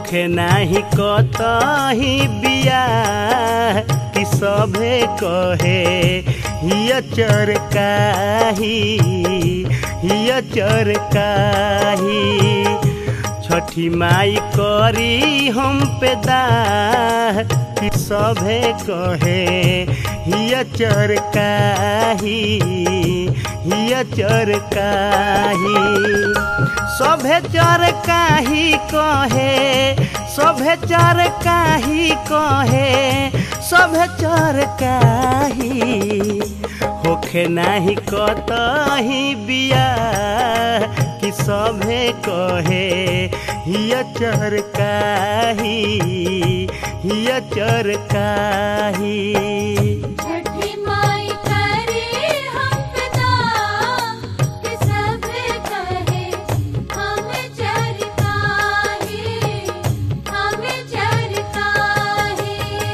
होखे नाही कतही बियाह कि सभे कहे हिय चरकाही हिय चरकाही छठी माई करी हम पे दाह कि सभे कहे हिय चरकाही हिय चरकाही सभे चरकाही कहे सभे चरकाही कहे सभे चरकाही होखे नाही कतही बियाह कि सभे कहे हिय चरकाही हिय चरकाही छठी माई करे हम पिता कि सब कहे हम चरकाहे हम चरकाहे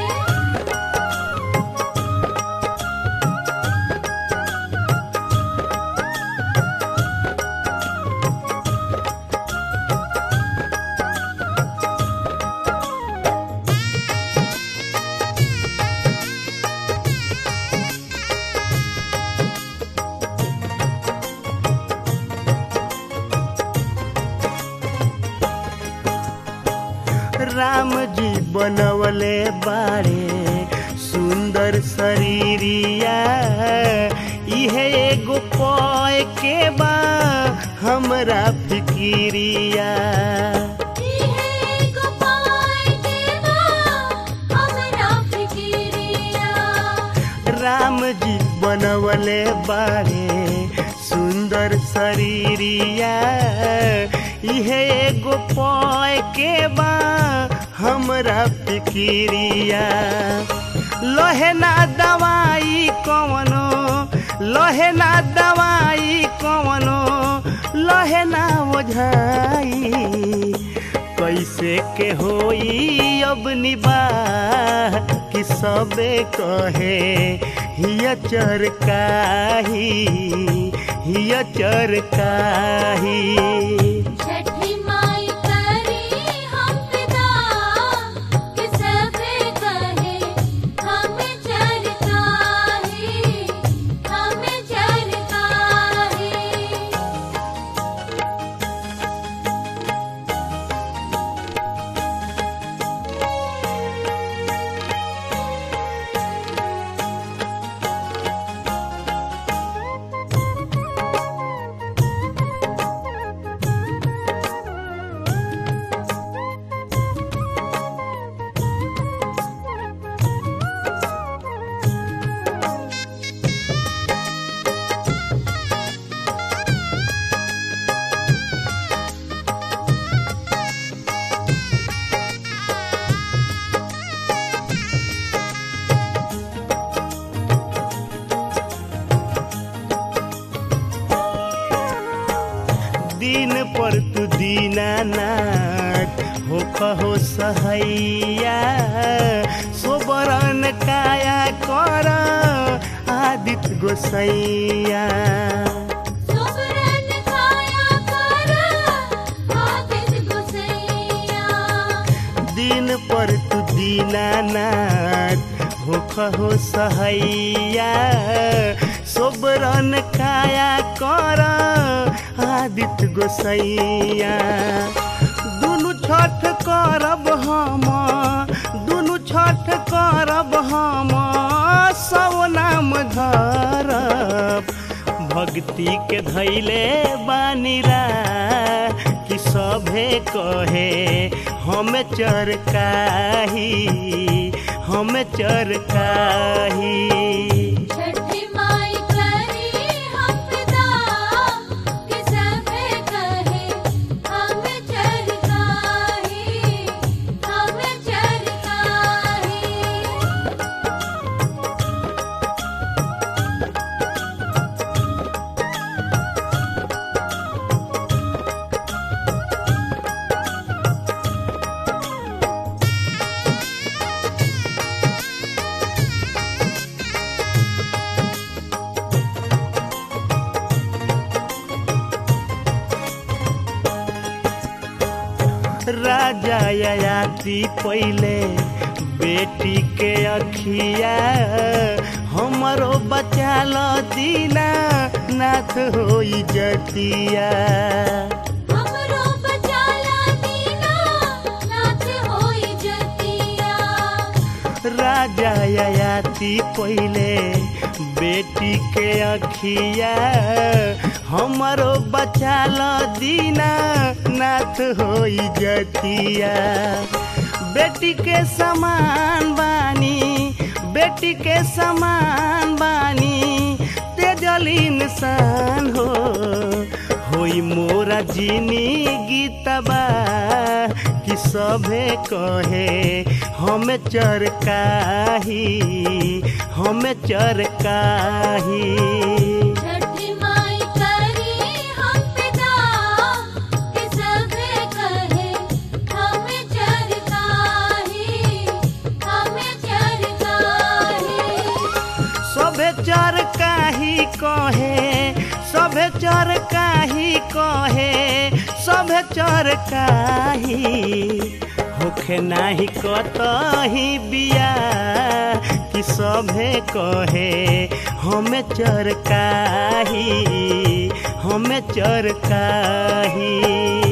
राम जी बनवले बाड़े सुंदर शरीरिया इहे एगो पय के बा हमरा फिकिरिया इहे गोपाल देवा हमरा फिकिरिया राम जी बनवले बाड़े सुंदर शरीरिया इहे एगो पय के बा हमरा फिकिरिया लहे ना दवाई कवनो लहे ना दवाई कवनो लहे ना ओझाई कैसे के होई अब निबाह कि सबे कहे हिय चरकाही हिय चरकाही छठी माई करे हम पिता कि सब कहे हम चरकाहे हम चरकाहे दिन पर तू दीनानाथ हो कहो सहैया सोबरन काया कर आदित्य गोसैया सुबरन काया कर आदित गोसैया दिन पर तू दीनानाथ हो कहो सहैया सोबरन काया कर आदित्य गोसैया दुनु छठ करब हम दुनु छठ करब हम सब नाम धरब भक्ति के धैले बानीरा कि सभे कहे हम चरकाही हम चरकाही छठी माई करे हम पिता कि सब कहे हम चरकाहे हम चरकाहे छठी राजा याती पहले बेटी के अखिया हमरो बचा लो दीना नाथ होई जतिया हमरो बचाला दीना नाथ होई जतिया राजा याती पहले बेटी के अखिया हमरो बचा लो दीना नाथ होई जतिया बेटी के समान बानी बेटी के समान बानी तेजल इंसान हो होई मोरा जीनी गीतबा कि सभे कहे हम चरकाही हम चरकाही छठी माई करी हम पिता कि सभे कहे हमें चरकाही हमें चरकाही सभे चर काही कहे सभे चर काही कहे सभे चर काही होखे नाही कतही बिया कि सभे कहे हमें चर काही हमें चर काही